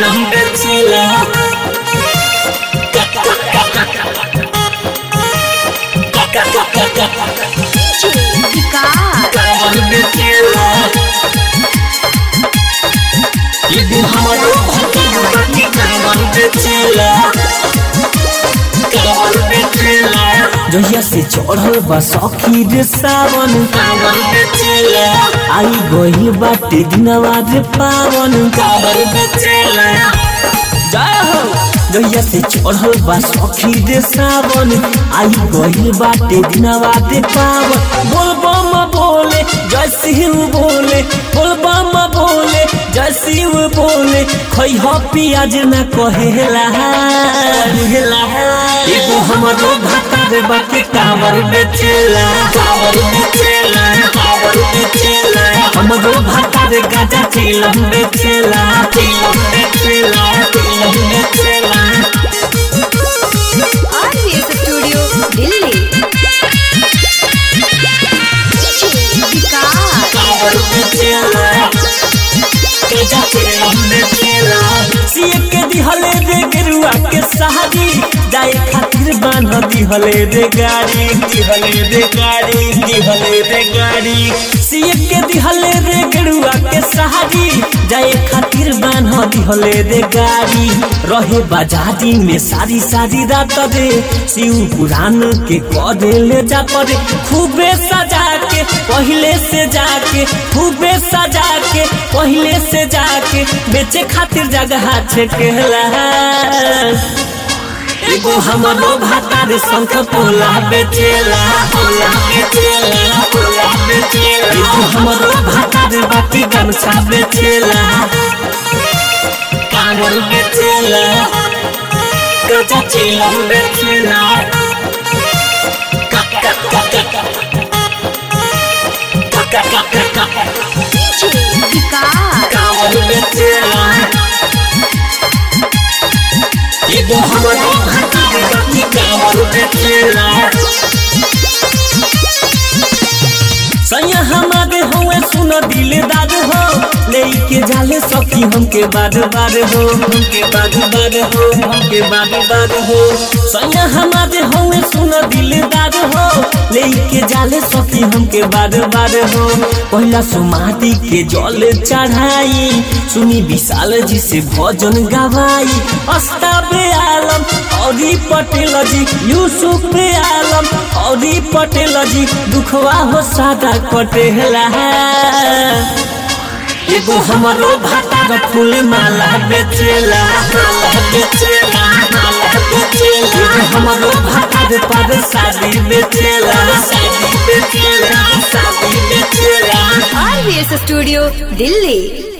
चिलम बेचेला कावर बेचेला यदि हमारो भक्ति कावर बेचेला कावर बेचेला जहिया से चढ़ल बा सखी रे सावन कावर बेचेला आई गई बाटे दिनवा रे पावन कावर बेचेला जय हो जहिया से चढ़ल बा सखी रे सावन आई गई बाटे दिनवा रे पावन बोल बम बोले जय शिव बोले बोल बम बोले जय शिव बोले खई हो पियाज न कहेला हेला एगो हमरो भाता रे बाकी कावर बेचेला कावर बेचेला कावर बेचेला हमरो भाता रे गाजा चिलम बेचेला चिलम बेचेला चिलम बेचेला RVS Studio, Delhi. विकास कावर बेचेला गाजा चिलम बेचेला सिए के दिहले रे गेरुआ के सहारी जाए खातिर बांध दिहले रे गाड़ी दिहले रे गाड़ी दिहले रे गाड़ी सिए के दिहले रे गेरुआ के सहारी जाए खातिर बांध दिहले रे गाड़ी रहे बाजारी में सारी सारी रात रे शिव पुराण के करे ले जा पड़े खूबे सजा के पहले से जाके खूबे सजा के पहले से जाके बेचे खातिर जगह छेकेला एगो हमरो भाता रे शंख पोला बेचेला पोला बेचेला पोला बेचेला एगो हमरो भाता रे बाटी गमछा बेचेला कांगल बेचेला गजा चिलम बेचेला का का का का का का का का का का विकास कांगल बेचेला एगो हमरो भाता रे बाटी कांगल बेचेला सैया हमारे हुए सुन दिलदार हो लेके जाले सखी हमके बार बार हो हमके बार बार हो हमके बार बार हो सैया हमारे हुए सुन दिलदार हो लेके जाले सखी हमके बार बार हो पहला सुमाती के जल चढ़ाई सुनी विशाल जी से भजन गवाई अस्ताबे आलम औरी पटेल जी यूसुफ पे आलम औरी पटेल जी दुखवा हो सादा कटेला एगो हमरो भाता रे फूल माला बेचेला माला बेचेला माला बेचेला एगो हमरो भाता रे पर शादी बेचेला शादी बेचेला शादी बेचेला RVS Studio, Delhi.